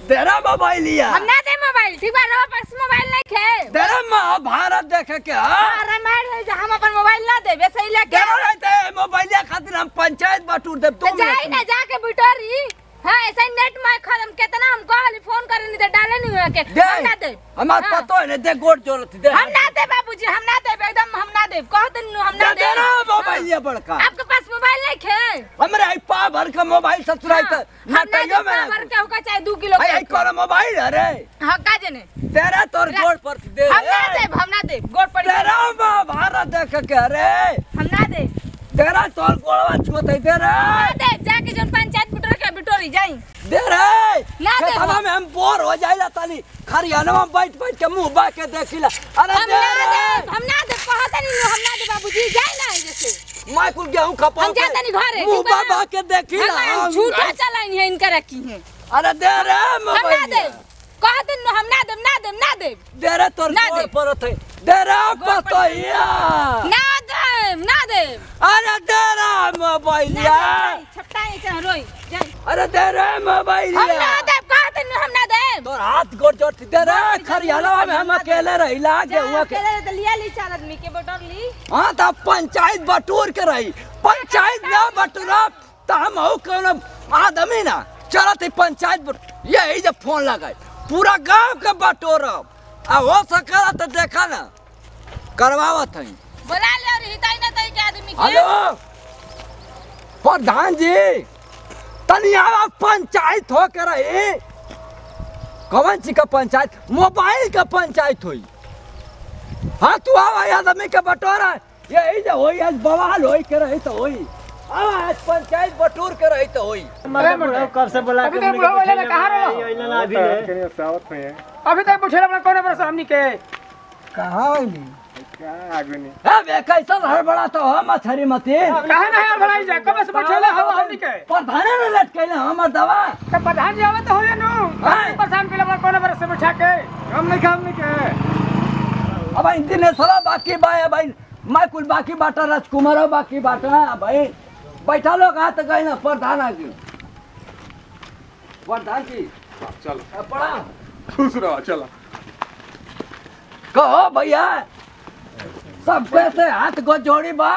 तेरा मोबाइल लिया हम ना दे मोबाइल ठीक बा रवा पास मोबाइल नहीं खे तेरा महाभारत देखे के हाँ? हाँ, रामायण है जे हम अपन मोबाइल ना देबे सही लेके तेरा रहते मोबाइल खातिर हम पंचायत बटूर दे तो तुम जाई ना जाके बिटोरी हाँ ऐसा ही नेट में खत्म कितना हम कहली फोन करे नहीं तो डाले नहीं हुआ के दे हम ना दे हमार हाँ। पतो है ना दे गोड़ जोड़त दे हम ना दे बाबूजी हम ना दे एकदम हम ना दे कह दिन हम ना दे दे तेरा मोबाइल हाँ। लिया बड़का आपके पास मोबाइल नहीं खे हमरे आई पा भर का मोबाइल ससुराई हाँ, त हम ना दे नटाइयो में भर के होगा चाहे दू किलो आई के आई कोरा मोबाइल अरे हाँ का जने तेरा तोर रा- गोड़ पर दे हम ना दे हम ना दे गोड़ पड़ी तेरा महाभारत देखे के अरे हम ना दे तेरा तोर गोड़वा छुत है तेरा ना दे जाके जन पंचायत बिटोर के बिटोरी जाई दे रे ना दे खेतवा हम। में हम बोर हो जाइला तनी खरियानवा में बैठ बैठ के मुंह बा के देखिला अरे हम दे ना दे रे हम ना दे कहत नहीं हम ना दे बाबूजी जाई ना जैसे मैं कुल गेहूं खपा हम जाता नहीं घरे, मुंह ठीक बा? बा बा के देखिला हम झूठा चलाइन है इनका रखी है अरे दे रे हम ना मोबाइल दे कहत नहीं हम ना दे ना दे ना दे दे रे तोर ना गोड़ दे। पर थे दे रे पतोहिया ना दे ना दे अरे दे रे मोबाइल ना दे छपटाई से रोई जाई अरे दे रे मोबाइल हम ना दे कहत नहीं हम ना दे तोर हाथ गोड़ जोड़ दे रे खरियानवा में हम अकेले रहिला गेहुआ के अकेले तो लिया ली चार आदमी के बटोर ली हाँ तो पंचायत बटूर के रही पंचायत ना बटूरा तो हम हो कौन आदमी ना चलत ही पंचायत बट यही जब फोन लगाए पूरा गांव के बटोर आ हो सकला तो देखा ना करवावत है बोला ले और हिताई ना तई के आदमी के हेलो प्रधान जी तनी आवा पंचायत हो के रही कौन सी का पंचायत मोबाइल का पंचायत हुई हाँ तू आवा आदमी के बटोरा यही जो होई आज बवाल होई के रही तो होई आवा आज पंचायत बटोर के रही तो होई कब से बोला अभी तक बुढ़वा वाले ने कहा रहो? ना अभी है अभी तक पूछे अपना कौन बरस हमनी के कहाँ होई बे कैसा हड़बड़ा तो हो मछरी मती कहा नहीं और भलाई जा कब से पूछे हो हमनी के प्रधाने ने लटकेले हमर दवा तो प्रधान जी आवत होए नु हाँ। प्रधान के अपना कौन बरस से बैठा के हम नहीं खा हमनी के अब इन दिन साला बाकी बा है भाई मैं कुल बाकी बाटा राजकुमार बाकी बाटा है भाई बैठा लोग हाथ गए ना प्रधान आ गए प्रधान जी चलो पड़ा खुश रहो चलो कहो भैया सब कैसे हाथ को जोड़ी बा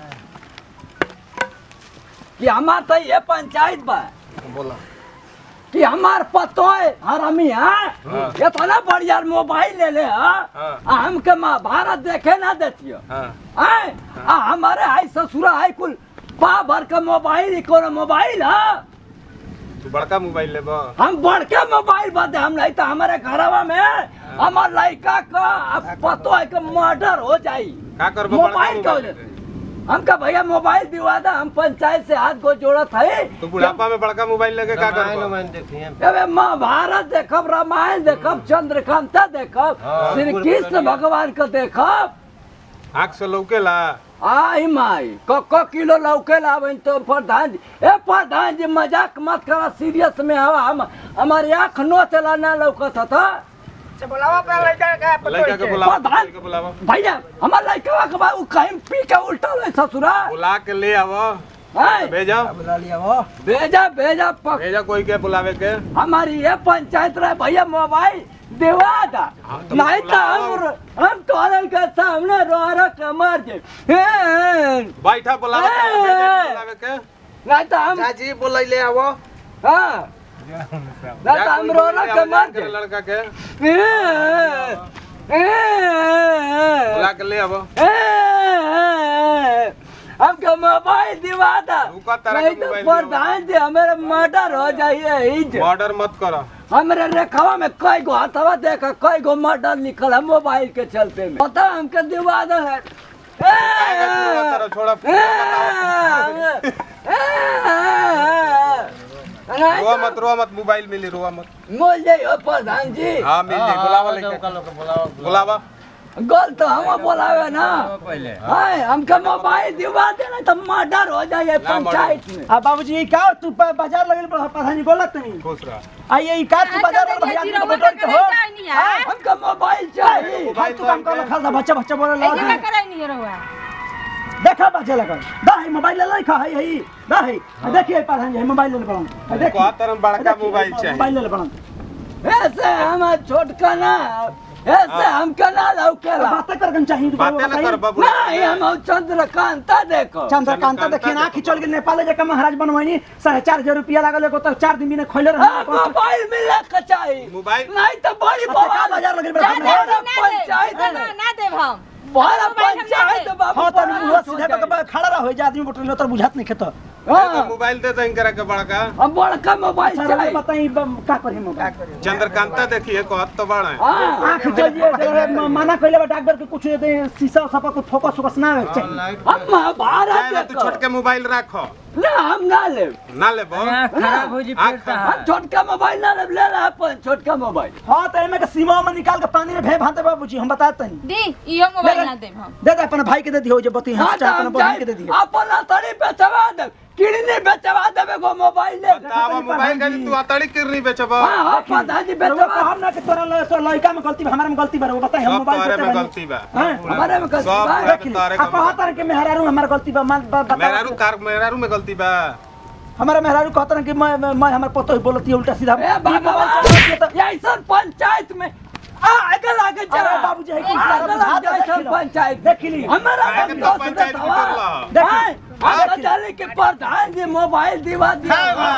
कि हमार तो ये पंचायत बा बोला कि हमार पतो है हरामी है हाँ। इतना बढ़िया मोबाइल ले ले हाँ हाँ। आ हमके महाभारत देखे ना देतियो हाँ आए आ हमारे आई ससुरा आई कुल पा भर के मोबाइल ही कोनो मोबाइल है तू बड़का मोबाइल ले बा हम बड़के मोबाइल बाते हम नहीं तो हमारे घरवा में हमार लड़का का अब पतो है कि मर्डर हो जाई का करबो बड़का मोबाइल का मोबाइल वजह से हमका भैया मोबाइल दिवा दा हम पंचायत से हाथ को जोड़त है तू बुढ़ापा में बड़का मोबाइल लेके का करबो अबे महाभारत देखब रामायण देखब चंद्रकांता देखब श्री कृष्ण भगवान का देखब आँख से लौकेला आई माई क क किलो लौके लावन तो प्रधान जी ए प्रधान जी मजाक मत करा सीरियस में हवा हम हमारी आँख नो चला ना लौकत था अच्छा बुलावा अपना लड़का का लड़का के बुलावा प्रधान। लड़का के बुलावा भैया हमार लड़का के बा उ कहीं पी के उल्टा ले ससुरा बुला के ले आवो है भेजा भेजा भेजा पक भेजा कोई के बुलावे के हमारी ये पंचायत रहे भैया मोबाइल देवा दा हाँ, तो नहीं तो बुलाओ। हम हम तोरे के सामने रो रो के मर जे बैठा बुलावा के, ए, भेजा के बुलावे के नहीं तो हम चाची बोलैले आवो हाँ नहीं तो जा हम कोई रो बुला रो ले के आओ, मर जा के जे लड़का के ए, ए, बुला के ले आवो ए, हमको मोबाइल दिवा दा रुका तारा नहीं के तो मोबाइल दिवा। प्रधान जी हमारे मर्डर हो जाइए ही जे। ऑर्डर मत करो हमरे रेखावा में कई गो हथवा देखा कई गो मर्डर लिखल है मोबाइल के चलते में पता हमके दिवा दे है काहे का तू रोवा तारा, छोड़ा रोवा मत रोवा मत मोबाइल मिली रोवा मत मोल जाइयो प्रधान जी हाँ मिल जाई बुलावा लेके बुलावा गल तो हम बोलावे ना हाय हमके मोबाइल दिवा देना तो मर्डर हो जाए ना, पंचायत में आ बाबूजी का तू प- बाजार लगल पर प्रधान जी बोलत नहीं खुश रह आ ये का तू बाजार लगल भैया के बटोर के हो हाँ, हमके मोबाइल चाहिए हम तू काम कर खा बच्चा बच्चा बोले ऐसे ला का कराई नहीं रहुआ देखा बच्चा लगल दा है मोबाइल ले खा है है दा है देखिए प्रधान जी मोबाइल ले बड़ा कहत तरह बड़का मोबाइल चाहिए मोबाइल ले बड़ा ऐसे हम छोटका ना ऐसे हमका ना लौकेला बातें करके चाहिए तो बातें न कर बाबू नहीं हम चंद्रकांता देखो चंद्रकांता देखिए ना कि चल गेल नेपाल जाके महाराज बनवानी साढ़े चार हजार रुपया लागल एगो तो चार दिन में खोले हाँ, रहे मोबाइल मिले के चाहिए मोबाइल नहीं तो बड़ी अच्छा, का बवाल बाजार लगे जा बड़ा दे, बड़ा ना दे, पंचायत ना, है। ना देव हम बड़ा मोबाइल हम पंचायत ना बाबू हाँ तो बड़ा मुंह हो सीधे जाए। तो खड़ा रहो जे आदमी बोटल तो बुझात नहीं खेत हाँ, मोबाइल दे दें करा के बड़का हम बड़का मोबाइल अच्छा चाहिए बताई का करी मोबाइल चंद्रकांता देखिए कहत तो बड़ा है हाँ, आँख चलिए जरा म- मना कइले बा डॉक्टर के कुछ दे शीशा उसा को फोकस फोकस ना आवे चाहिए हम महाभारत जाए ना तू देखो छोटके मोबाइल रखो ना हम ना ले ना ले बो खराब हो जी आँख हम छोटका मोबाइल ना ले ले ला अपन छोटका मोबाइल हाँ तो एमे के सीमा में निकाल के पानी में भे भाते बाबूजी हम बताते हैं दी इहो मोबाइल ना देव हम दे दे अपन भाई के दे दियो जे बती हाँ हम तो चाहे अपन हम बहन के दे जाए दियो अपन अतरी बेचवा दे किडनी बेचवा देबे को मोबाइल ले बतावा मोबाइल का तू अतड़ी किरनी बेचब हाँ हाँ प्रधान जी रउआ बेचवा कहब ना कि तोरा ल- तो लड़का में गलती बा हमारे में गलती बा रउआ बताई हम सब मोबाइल तोरे देते में बानी। गलती बा हैं? हमारे में गलती सब बा। तोरे देख ली। तारे आ का कहत रहे कि मेहरारू हमार गलती बा मान बा- बता मेहरारू कार मेहरारू में गलती बा हमारा मेहरारू कहत रहे कि मैं मैं मैं हमार पतो ही बोलती है उल्टा सीधा ए ई मोबाइल भगवान चलाती है तो ये ऐसा पंचायत में आ आगे लागे चला अरे बाबूजी, है कि आगे सारा लागे बुझा दे, ऐसा देख लो। पंचायत देख ली। हमारा काहे के हम तो दोस्त पंचायत बतावा। बिगड़ रहा? देख ली। हैं? आगे चले के प्रधान जी मोबाइल दिवा दिया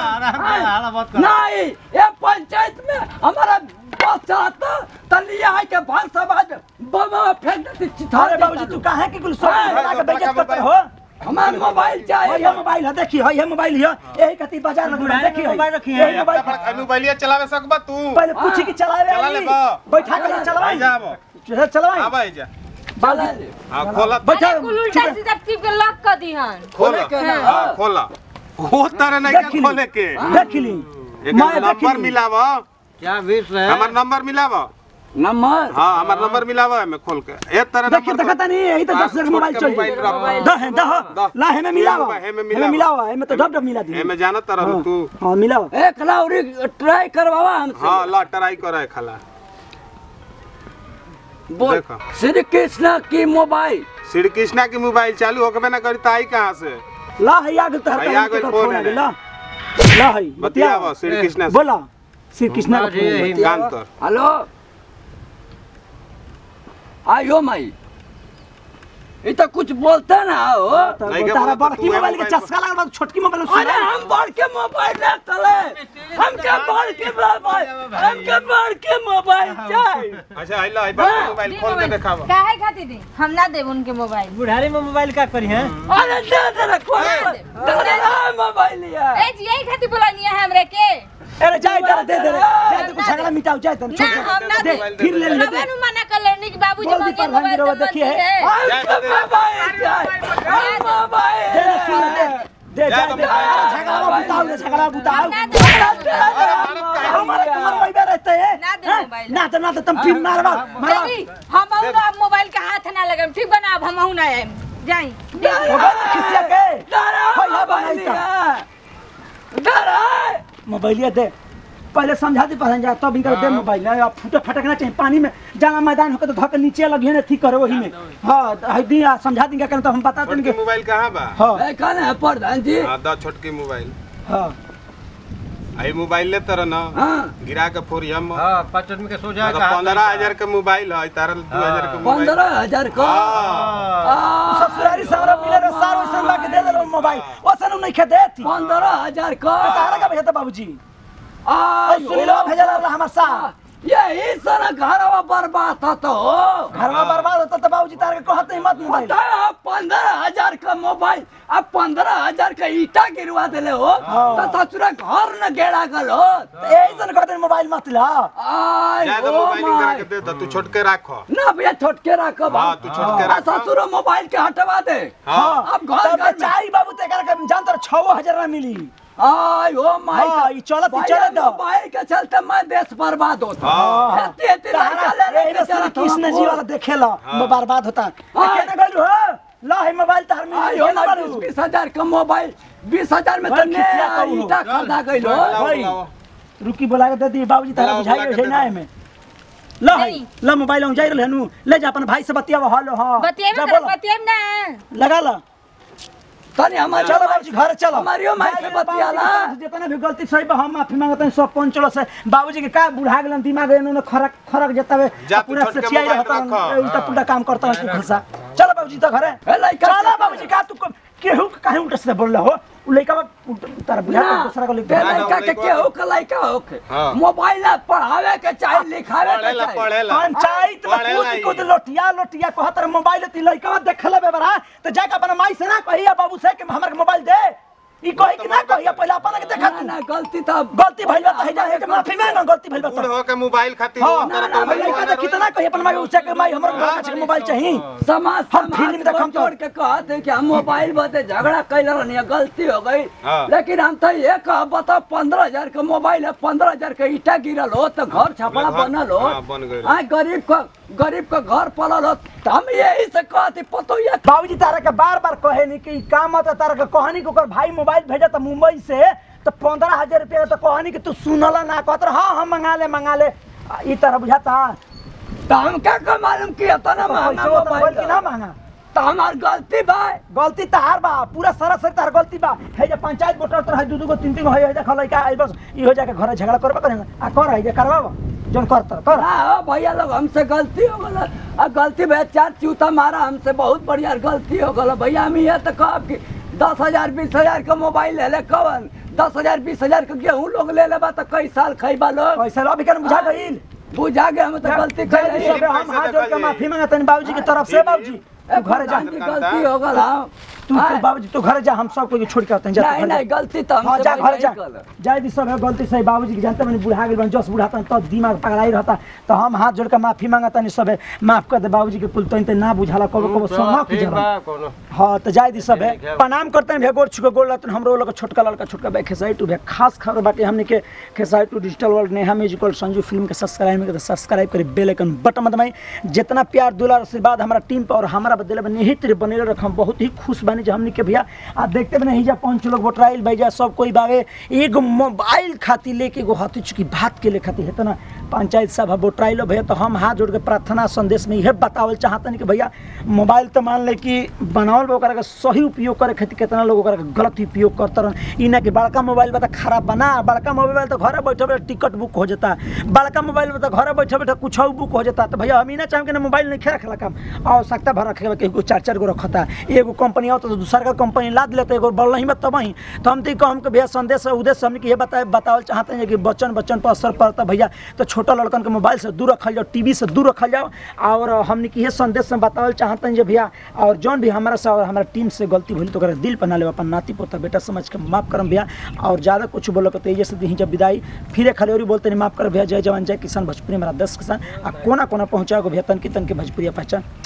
हैं? नहीं ये पंचायत में हमारा बस चलाता तलिया है के भाग समाज बम फेंक देती चिथा अरे बाबूजी तू काहे कि कुल सब हैं? लगा के बेइज्जत करते मोबाइल। हो हमारा मोबाइल है चाहिए ये मोबाइल है देखिए है ये मोबाइल है यही खातिर बाजार में देखिए मोबाइल रखी है अपना मोबाइल बड़ा मोबाइलिया चलावे सकबा तू पहले पूछी कि चलावे चला ले वाली बा। बैठा के आई चलावे जा अब चला चलावे अब आई जा बाबूजी हां खोला बैठा अरे कुल उल्टा सीधा टिप के लॉक कर दी हन खोला खोले के ना। हां खोला हो तरह नहीं देख के ली। खोले के देख ली एक मैं देख नंबर ली। मिलाव क्या बीस है हमार नंबर मिलाव नंबर हां हमार नंबर मिलाव है मैं खोल के एक तरह देखिए नंबर देखता नहीं यही तो हाँ, दस हजार छोट मोबाइल के चल मोबाइल रख। दह है दह दह। ला है में मिलावा हे में है में मिलावा। मिलावा है में तो डब डब मिला दी ए में जाना तरह तू हां मिलावा एक लाउरी ट्राई करवावा हमसे हां ला ट्राई करे खाला बोल देखो। श्री कृष्ण की मोबाइल श्री कृष्णा की मोबाइल चालू होकबे ना करी ताई कहां से ला है आगे तो है, आ गइल फोन है। ला ला है बतियावा श्री कृष्णा से बोला श्री कृष्णा का बाजी, फोन यही बतिया। कान तर हेलो आयो माई ये तो कुछ बोलते ना हो तो नहीं के तारा बोला तो बड़की तू है मोबाइल के मोबाइल चस्का लगा छोटकी मोबाइल अरे हम बढ़ के मोबाइल ले चले हम क्या बढ़ के मोबाइल हम क्या बढ़ के मोबाइल चाहिए अच्छा आइला आई बात मोबाइल दी खोल के मोबाइल दिखावा काहे खातिर दी हम ना देब उनके मोबाइल बुढ़ारी में मोबाइल का करी है अरे दे दे रे खोल दे दे रे मोबाइल लिया ए जी यही खातिर बोलनी है हमरे के अरे जाए कर दे दे रे जाए तो कुछ झगड़ा मिटाओ जाए तो ना हम ना दे दे फिर ले ले रबे नु मना कर लेनी कि बाबूजी बोल दी मंगे प्रधान जी मोबाइल रवा तो देखिए। मंगी है हम क्या मोबाइल चाहिए हम मोबाइल दे दे सुन दे दे जाए दे झगड़ा बुताओ रे झगड़ा बुताओ ना दे हमारे कमर में बैठे रहते हैं ना दे हैं? मोबाइल। ना तो ना तो तुम फिर मारवा मारवा देवी हम अब मोबाइल का हाथ ना लगम ठीक बना अब हम ना आएम जाई मोबाइल खिसिया के डरा भैया मोबाइल बनाई लिया डरा मोबाइलिया दे पहले समझा दी पहले जा तब इनका दे मोबाइल है अब फूटे फटकना चाहिए पानी में जाना मैदान होकर तो धक नीचे लगी है ठीक करो वही में हाँ है दी आ, समझा देंगे कहना तो हम बता छोटकी देंगे मोबाइल कहां बा हाँ कौन है प्रधान जी हां दा छोटकी मोबाइल हाँ आई मोबाइल ले तरह ना हाँ गिरा के फोरी हम हाँ पाँच आदमी के सो जाए पंद्रह हजार के मोबाइल है तारा दो हजार के मोबाइल पंद्रह हजार का हाँ। आ, ससुरारी सारा मिले रे सारो संबा के दे दे मोबाइल ओसन नहीं खे देती पंद्रह हजार का तारा का भेजता बाबूजी आ, सुनी लो भेजल रहा हमार साथ यही सारा घरवा बर्बाद था तो घर में बर्बाद होता तो बाबूजी तारा के कहते ही मत मोबाइल बताया पंद्रह हजार का मोबाइल अब पंद्रह हजार का ईटा गिरवा दिले हो हाँ। तो ससुरा घर न गेड़ा गल हो यही सन कहते हैं मोबाइल मत ला आय जा तो ओ मोबाइल करा माय के दे दो तू छोटके रखो ना भैया छोटके रखो हाँ, तू छोटके आ, रखो। ससुरो मोबाइल के हटवा दे हाँ अब घर तब घर में चाई बाबू ते कर के जान तर 6000 ना मिली आय ओ माय हाँ, ई चलत- ई भैया, चलत दो। मोबाइल के चलते मैं देश बर्बाद होता हाँ। एते एते लड़का ले ले के तारा चलत कृष्ण जी हो। वाला देखेला हाँ। बर्बाद होता हाँ। केना गइल हो ला है मोबाइल तार में आयो ना बीस बीस हजार का मोबाइल बीस हजार में तो भाई, ने खिसिया कहू हो। ईटा खरीदा गई लो बुलाओ, भाई। बुलाओ। रुकी बोला के दे दी बाबूजी तारा बुलाओ, बुझाई बुला हो के छै ना दे एमे ला है नहीं। ला मोबाइल हम जाई रहनु ले जा अपन भाई से बतियावा हालो हां बतिएब जा ना बोला बतिएब ना लगा ला तनी हमारे चलो बाबूजी घर चलो हमारियो माई से बतियाला जितना भी गलती सही बा हम माफी मांगते हैं सब पहुंच चलो से बाबूजी के का बुढ़ा गेलन दिमाग इन्होंने खरक खरक जतावे जा तू पूरा छोटके सचियाई मोबाइल रहता रखो। उल्टा पुल्टा काम करता है तू घसा चलो बाबूजी तो घरे ए, लइका चलो से- बाबूजी का तू को- केहू के काहे उल्टा सीधा बोल रहा हो उ लइका बा उल्टा- तारा बुझा ना, दूसरा को लिख बे दे ना, लइका के लइका- केहू के लइका होके हाँ। मोबाइल ना पढ़ावे के चाहे लिखावे के पढ़ेला चाहे पढ़ेला पंचायत में पढ़ेला कूद कूद ही। लोटिया लोटिया कहत रहे मोबाइल ती लइका देखले बे बरा तो जाके अपन माई से ना कहिया बाबू से कि हमरा के मोबाइल दे ई कहि कि ना कहिया पहले अपन के देखा ना तू ना गलती तो गलती भइल बा त है जा माफी मांग गलती भइल बा बूढ़ त हो के मोबाइल खातिर हां वो ना तरह ना तो भाई नहीं लइका बना देखी त ना कहिया अपन माई उचा के माई हमर घर के मोबाइल चाहिए समाज हम समाज फिल्म देखम को तो- जोड़ के कहते कि हम मोबाइल बते झगड़ा कैल रहनी गलती हो गई हाँ। लेकिन हम तो ये कह बता पंद्रह हजार का मोबाइल है पंद्रह हजार का ईटा गिरल हो तो घर छपड़ा घर- बनल हो हाँ, बन गइल। आ गरीब का गरीब का घर पलल हो तो हम यही से कहते पतो ये बाबूजी तारा के बार बार कहे नहीं कि ई काम मत तारा के कहनी कि ओकर भाई मोबाइल भेजा त मुंबई से तो पंद्रह हजार रुपया तो कहनी कि तू सुनला ना कहत रहे, हाँ हम मंगा ले मंगा ले आ, ई तरह बुझाता तो हम क्या का मालूम किया था ना महंगा पैसा होता मोबाइल मोबाइल की ना मांगा तो हमार गलती भाई गलती तहार बा पूरा सारा सर तार गलती बा है जे पंचायत वोटर तर है दू दू गो तीन तीन गो है जे खलै का आई बस ई हो जाके घर झगड़ा करबा करे आ कर है जे करबा जोन करता कर ना हो भैया लोग हमसे गलती हो गल आ गलती भैया चार चूता मारा हमसे बहुत बढ़िया गलती हो गल भैया हम ये तो कहब कि दस हजार बीस हजार का मोबाइल ले ले कवन दस हजार बीस हजार का गेहूं लोग ले लेबा तो कई साल खैबा लोग पैसा लो अभी कर बुझा गइल बुझा गए हम तो गलती कर जल्दी से हम हाथ जोड़ के माफी मांगते हैं बाबूजी की तरफ से बाबूजी तू घर जा गलती हो गल हम तू तू बाबूजी तू घर जा हम सब को छोड़ के आते हैं जा तू नहीं घर जा। नहीं गलती तो हाँ हमसे जा भैया घर जा ही कल। जाए दी सब है गलती सही बाबूजी की जानते मैंने बुढ़ा गेल बन जस बुढ़ाता तो दिमाग पगड़ाई रहता तो हम हाथ जोड़ के माफी मांगता नहीं सब है माफ कर दे बाबूजी के कुल तो ना बुझाला कबो कबो सोना की ठीक जरा बा कोनो हाँ तो जाए दी सब है प्रणाम करते हैं भैया गोड़ छुके गोड़ लगते हमरो लोग छोटका लड़का छोटका भाई खेसाई टू भैया खास खबर बाकी हमने के खेसाई टू digital world Neha musical Sanju film के सब्सक्राइब में सब्सक्राइब करी बेल आइकन बटन मत दबाई जितना प्यार दुलार आशीर्वाद हमारा टीम पर और हमारा बदले में निहित रे बनेले रख हम बहुत ही खुश बानी जो हमने के भैया आ देखते भी नहीं जा पांच लोग वोटराइल भैया सब कोई बावे एगो मोबाइल खातिर लेके एगो हती चुकी बात के ले खातिर है ना पंचायत सभा वोटराइलो भैया तो हम हाथ जोड़ के प्रार्थना संदेश में यह बतावल चाहतनी कि भैया मोबाइल तो मान ले कि बनावल बा ओकरा के सही उपयोग करे खातिर कितना लोग ओकरा के गलत उपयोग करते रहन ई ना कि बड़का मोबाइल बा तो खराब बना बड़का मोबाइल तो घरे बैठे बैठे टिकट बुक हो जाता बड़का मोबाइल में तो घरे बैठे बैठे कुछ बुक हो जाता तो भैया हम ही ना चाहें कि ना मोबाइल नहीं रखला काम आवश्यकता भर रखे केहू चार चार गो रखता एगो कंपनी आवता तो दूसरा का कंपनी लाद लेते एगो बढ़ नहीं तब ही तो हम तो कहम कि भैया संदेश है उद्देश्य हमने कि ये बताए बतावल चाहते हैं कि बच्चन बच्चन पर असर पड़ता भैया तो छोटा लड़कन के मोबाइल से दूर रखल जाओ टीवी से दूर रखल जाओ और हमने कि ये संदेश में बतावल चाहते हैं जे भैया और जौन भी हमारा से और हमारा टीम से गलती भूली तो ओकरा दिल पर ना ले अपन नाती पोता बेटा समझ के माफ करम भैया और ज़्यादा कुछ बोलो तो तेजी से दी जब विदाई फिर खलेरी बोलते नहीं माफ कर भैया जय जवान जय किसान भोजपुरी हमारा दस किसान आ कोना कोना पहुँचाओ भैया तन की तन के भोजपुरिया पहचान